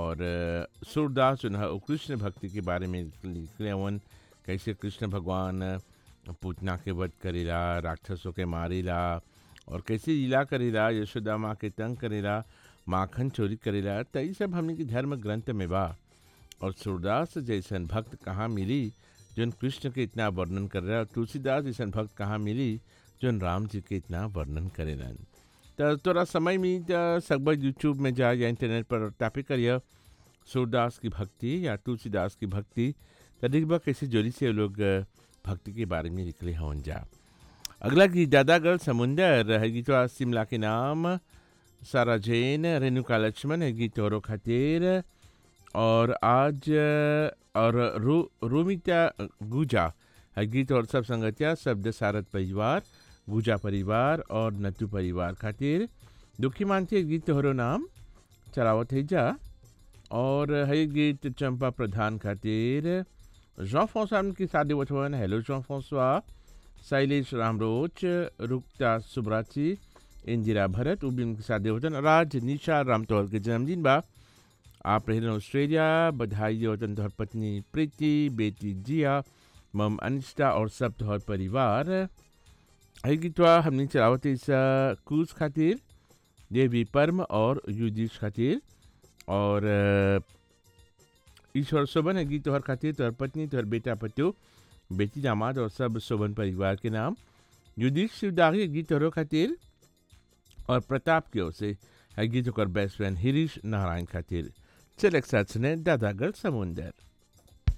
और अ, सूरदास जो है वो कृष्ण भक्ति के बारे में लिखले हवन कैसे कृष्ण भगवान पूतना के वध करेला राक्षसों के मारेला और कैसे लीला करेला यशोदा माँ के तंग करेला माखन चोरी करेला त ई सब हमने के धर्म ग्रंथ में बा और सूरदास जैसन भक्त कहाँ मिली जोन कृष्ण के इतना वर्णन कर रहा तुलसीदास जैसन भक्त कहाँ मिली जोन राम जी के इतना वर्णन करेलन तो तोरा समय में त सकबर यूट्यूब में जा या इंटरनेट पर टापे करिए सूरदास की भक्ति या तुलसीदास की भक्ति तो देखबा कैसे जोरी से वो लोग अ, भक्ति के बारे में निकले हवन जा अगला गीत दादागढ़ समुंदर है गीत शिमला के नाम सारा जैन रेणुका लक्ष्मण है गीत औरों खातिर और आज अ, और रू रूमिता गुजा है गीत और सब संगतिया शब्द सारद परिवार गुजा परिवार और नतु परिवार खातिर दुखी मानती गीत तोहरो नाम चलावत है जा और है गीत चंपा प्रधान खातिर जॉन फोसा की शादी वचवन हेलो जॉन फोसवा शैलेश रामरोच रुक्ता सुब्राची इंदिरा भरत उबिन के शादी वचन राज निशा रामतौल के जन्मदिन बा आप रहे ऑस्ट्रेलिया बधाई वतन तोहर पत्नी प्रीति बेटी जिया मम अनिष्टा और सब तोहर परिवार है गीतवा हमने चलावत इस क्रूज खातिर देवी परम और युधिश खातिर और अ, ईश्वर शोभन है गीत तोहर खातिर तोहर पत्नी तोहर बेटा पत्यो बेटी दामाद और सब शोभन परिवार के नाम युधिश शिवदागी गीत तोहरो खातिर और प्रताप की ओर से है गीत ओकर बेस्ट फ्रेंड हिरीश नारायण खातिर चल एक साथ सुने दादागढ़ समुंदर